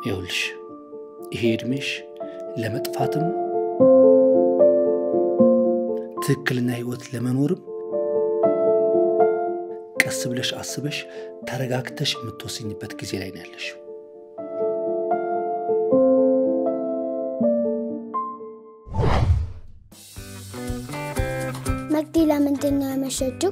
ይኸውልሽ ይሄ እድሜሽ ለመጥፋትም ትክክልና ህይወት ለመኖርም ቀስ ብለሽ አስበሽ ተረጋግተሽ የምትወስኝበት ጊዜ ላይ ነው ያለሽው። መቅዲ ለምንድን ነው ያመሸችው?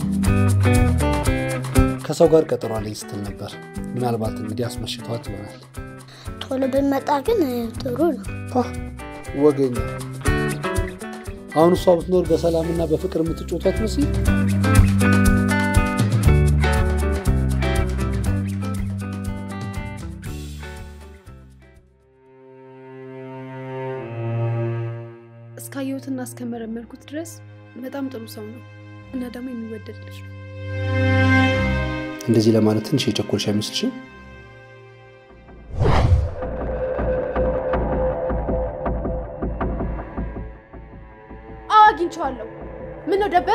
ከሰው ጋር ቀጠሮ አለኝ ስትል ነበር። ምናልባት እንግዲህ አስመሽቷት ይሆናል። ቶሎ ብንመጣ ግን ጥሩ ነው። ወገኛ አሁን እሷ ብትኖር በሰላምና በፍቅር የምትጮቷት መስል እስካየሁትና እስከመረመርኩት ድረስ በጣም ጥሩ ሰው ነው እና ደግሞ የሚወደድ ልጅ ነው። እንደዚህ ለማለት ትንሽ የቸኮልሽ አይመስልሽም? አዎ አግኝቼዋለሁ። ምን ነው ደበረ?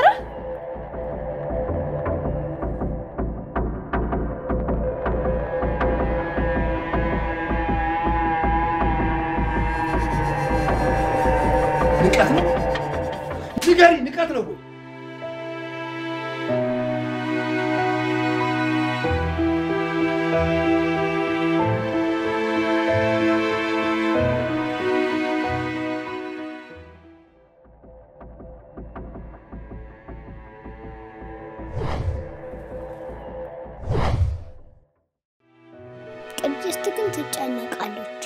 ንቀት ነው። ንገሪ፣ ንቀት ነው ወይ? ቅድስት ግን ትጨነቃለች።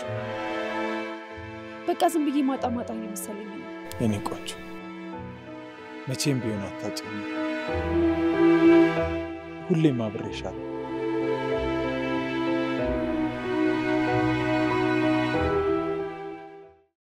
በቃ ዝም ብዬ ማጣ ማጣ እየመሰለኝ ነው። የኔ ቆንጆ መቼም ቢሆን አታጭኝ። ሁሌም አብሬሻለሁ።